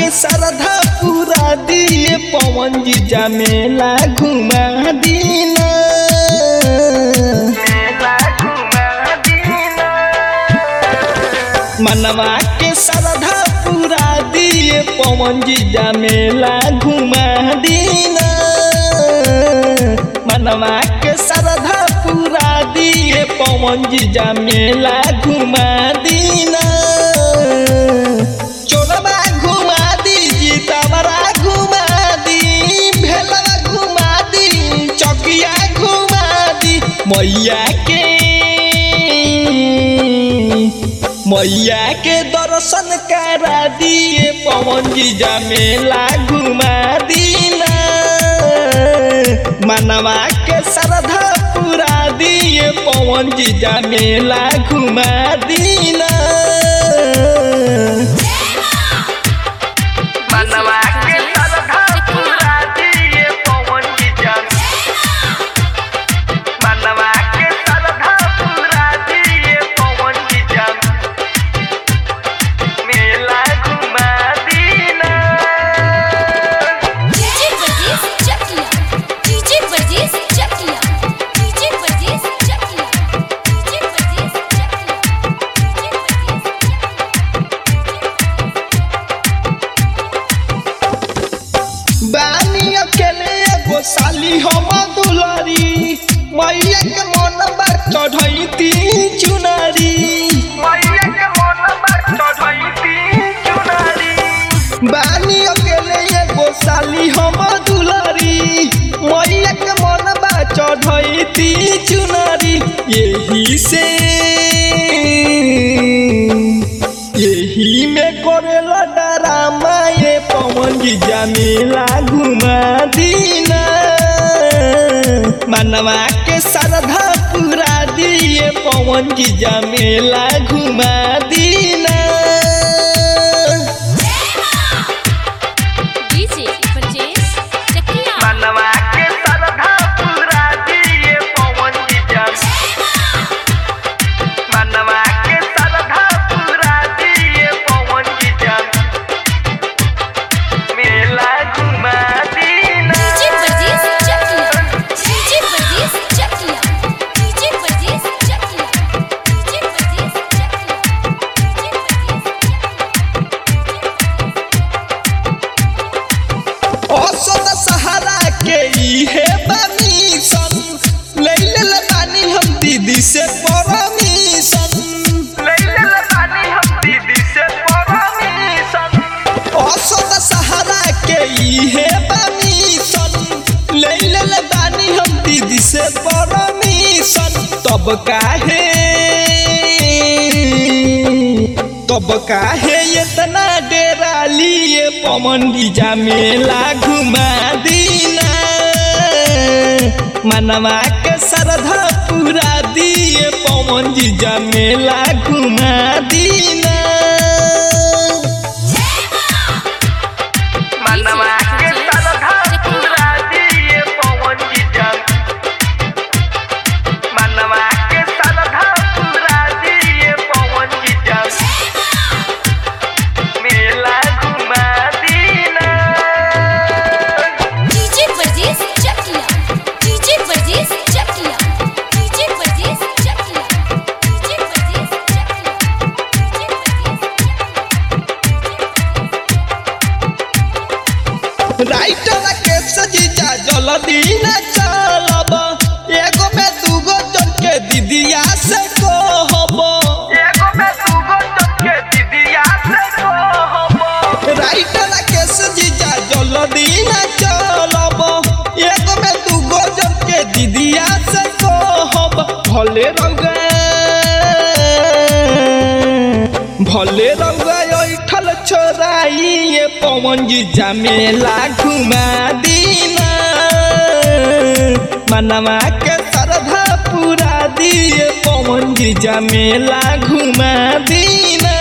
श्रद्धा पूरा दिए पवन जी जमेला घुमा दीना मनवा के श्रद्धा पूरा दिए पवन जी जमेला घुमा दीना मनवा के श्रद्धा पूरा दिए पवन जी जमेला घुमा दीना चोरबा घुमा दी जीतवरा घुमा दी भेलवा घुमा दी चौकिया घुमा दी मैया के मैया के दर्शन करा दिए पवन जी जमेला घुमा दीना मनवा के श्रद्धा पूरा दिए पवन जी जमेला घुमा दीना मनवा के श्रद्धा पूरा दिए पवन जी जन मनवा के श्रद्धा पूरा दिए पवन जी जन मेला घुमा दीना DJ Varghese Chakia DJ Varghese Chakia DJ Varghese Chakia DJ Varghese Chakia DJ Varghese बानी अकेले एगो साली हम दुलारी मैया के मन बार चढ़ैती चुनारी मैया के मन पर चढ़ैती चुनारी बानी अकेले एगो साली हम दुलारी मैया के मन बार चढ़ैती चुनारी यही से यही में करेला डरामा ये पवन जी जमीला घुमा दीना मनवा के श्रद्धा पूरा दिए पवन जी जमेला घुमा दीना डीजे वर्गीस चकिया मनवा के श्रद्धा पूरा दिए पवन जी जन मनवा के श्रद्धा पूरा दिए पवन जी जन मेला घुमा दीना DJ Varghese Chakia DJ Varghese Chakia DJ Varghese Chakia DJ Varghese Chakia DJ औसत सहारा के इहे बमीशन ले ले बानी हम दीदी से परमिशन लैले बानी हम दीदी से परमिशन औसत सहारा के इहे बमीशन ले ले बानी हम दीदी से परमिशन तब काहे तब काहे इतना डेरा लिए पवन डीजा मेला घुमा दीना मनवा के श्रद्धा पूरा दिए पवन डीजा मेला घुमा दीना मनवा के श्रद्धा पूरा दिए पवन जी जन मनवा के श्रद्धा पूरा दिए पवन जी जन मेला घुमा दीना DJ Varghese Chakia DJ Varghese Chakia DJ Varghese Chakia DJ Varghese Chakia writer के सजीजा जल्दी न चलब एगो में दूगो जन के दीदिया से कहब एगो में दूगो जन के दीदिया से कहब राइटर के सजीजा जल्दी न चलब एगो में दूगो जन के दीदिया से कहब भले रंगा भले रंगा ऐठल छोराई ये पवन जी जमेला घुमा दीना मनवा के श्रद्धा पूरा दिए पवन जी जमेला घुमा दीना